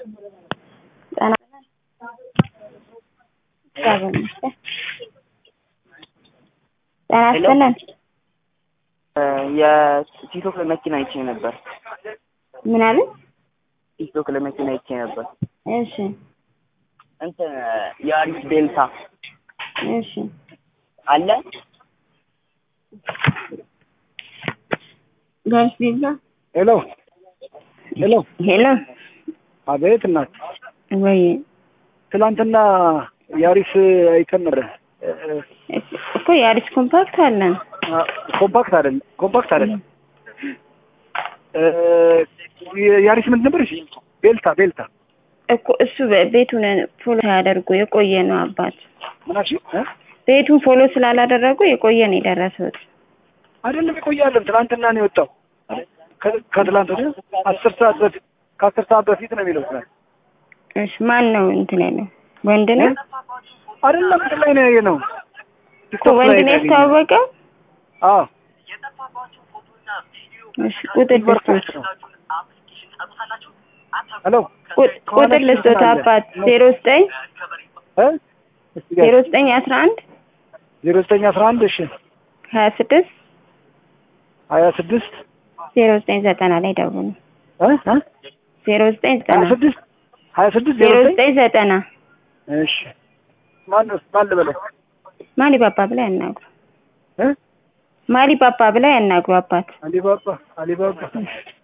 ጤና እግዚአብሔር ይመስገን። ጤና ይስጥልን። የቲክቶክ ላይ መኪና አይቼ ነበር። ምን አለ? ቲክቶክ ላይ መኪና አይቼ ነበር። እሺ እንትን የአዲስ ዴልታ እሺ አለ ጋሽ ቤዛ ሄሎ ሄሎ፣ ሄሎ አቤት እናት። ወይ ትናንትና ያሪስ አይተምረ እኮ የአዲስ ኮምፓክት አለን። ኮምፓክት አይደለም፣ ኮምፓክት አይደለም። ያሪስ ምንድን ነበር? እሺ ቤልታ ቤልታ እኮ እሱ ቤቱን ፎሎ ሳያደርጉ የቆየ ነው አባት። ምናሽ ቤቱን ፎሎ ስላላደረጉ የቆየ ነው የደረሱት። አይደለም ይቆያለን። ትናንትና ነው የወጣው። ከ- ከትላንት ወዲያ አስር ሰዓት በፊት ከአስር ሰዓት በፊት ነው የሚለው ትናንት። እሺ ማን ነው እንትን ያለው? ወንድ ነው አይደለም እንትን ላይ ነው ያየ ነው እኮ ወንድ ነው ያስተዋወቀው። አዎ እሺ ቁጥር ልስጦት ነው። ሄሎ ቁ- ቁጥር ልስጦት አባት ዜሮ ዘጠኝ እ ዜሮ ዘጠኝ አስራ አንድ ዜሮ ዘጠኝ አስራ አንድ እሺ ሀያ ስድስት ሀያ ስድስት ዜሮ ዘጠኝ ዘጠና ላይ ደውሉ። እ እ ዜሮ ዘጠኝ ሀያ ዘጠና ስድስት ሀያ ስድስት ዜሮ ዜሮ ዘጠኝ ዘጠኝ ዘጠና እሺ ማን ነው ማን ልበለው ማሊ ባባ ብላ ያናግሩ። እ ማሊ ባባ ብላ ያናግሩ አባት አሊባባ አሊባባ